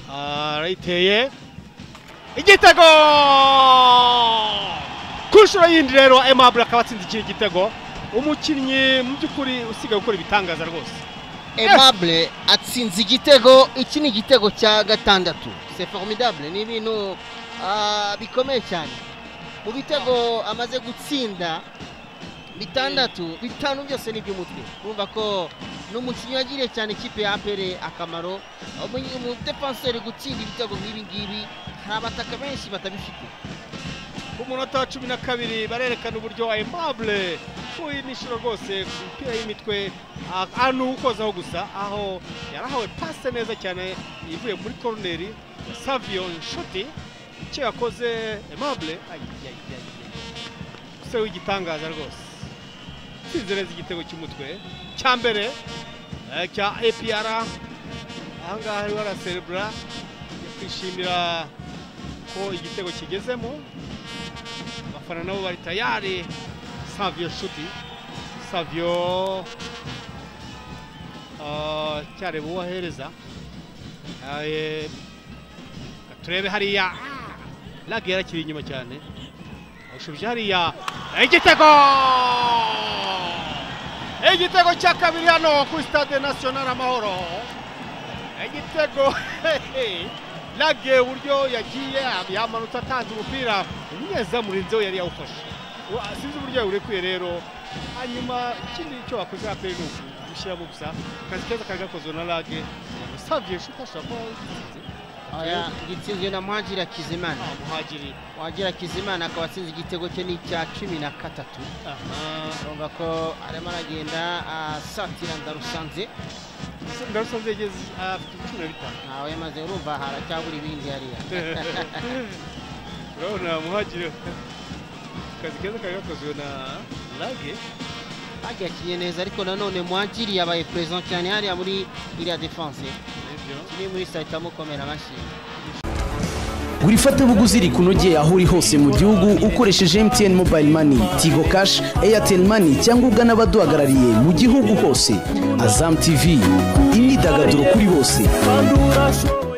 아, 라이트의 igitego ku nshuro yindi rero emabure akaba atsinze iki gitego umukinnyi mu by'ukuri usigaye gukora ibitangaza rwose emabure atsinze igitego iki ni igitego cya gatandatu c'est formidable ni ibintu ah, bikomeye cyane mu bitego amaze gutsinda bitandatu bitanu byose ni iby'umutwe urumva ko ni umukinnyi wagiriye cyane ikipe ya apere akamaro umu- umudepanseri gutsinda ibitego nk'ibi ngibi hari abataka benshi batabifite ku munota wa cumi na kabiri barerekana uburyo aimable uyu ni inshuro rwose ku mupira y'imitwe ah, ah, ni uwukozaho gusa aho yarahawe pase neza cyane ivuye muri koroneri ya savio nshuti icyo yakoze aimable se w'igitangaza rwose tsinze neza igitego cy'umutwe cya mbere eh, cya apr ahangaha ariho araserebura kwishimira ko igitego kigezemo abafana nabo bari tayari savio nshuti savio ah, cyareba uwo ahereza Ah, eh, reka turebe hariya lage yarakiri inyuma cyane ushubije hariya igitego igitego cya kabiri hano kuri stade national amahoro igitego lage uburyo yagiye yamanutse atanze umupira umunyezamu murinzi we yari yawufashe Uwa- sinzi uburyo yawurekuye rero hanyuma ikindi cyo wakoze aperi ni ugushyiramo gusa akazi keza kari gakozwe na lage usabye shuti ashobora kuba yatsinze. Oya, gitsinzwe na muhagira kizimana Ah, muhagiri muhagira kizimana akaba atsinze igitego cye ni icya cumi na gatatu aha urumva ko arimo aragenda asatira ndarusanze ndarusanze yageze afite cumi na bitanu ntawe yamaze urumva haracyabura ibindi hariya urabona muhagiri akazi keza kari gakozwe na lage hagiye akinye neza ariko nanone muhagiri yabaye perezida cyane hariya muri iriya defanse nibyo kimwe muri saa itamukomera amashyi Gura ifatabuguzi rikunogeye aho uri hose mu gihugu ukoresheje MTN Mobile Money, Tigo Cash, Airtel Money cyangwa ugana abaduhagarariye mu gihugu hose. Azam TV, imyidagaduro kuri bose. Quando o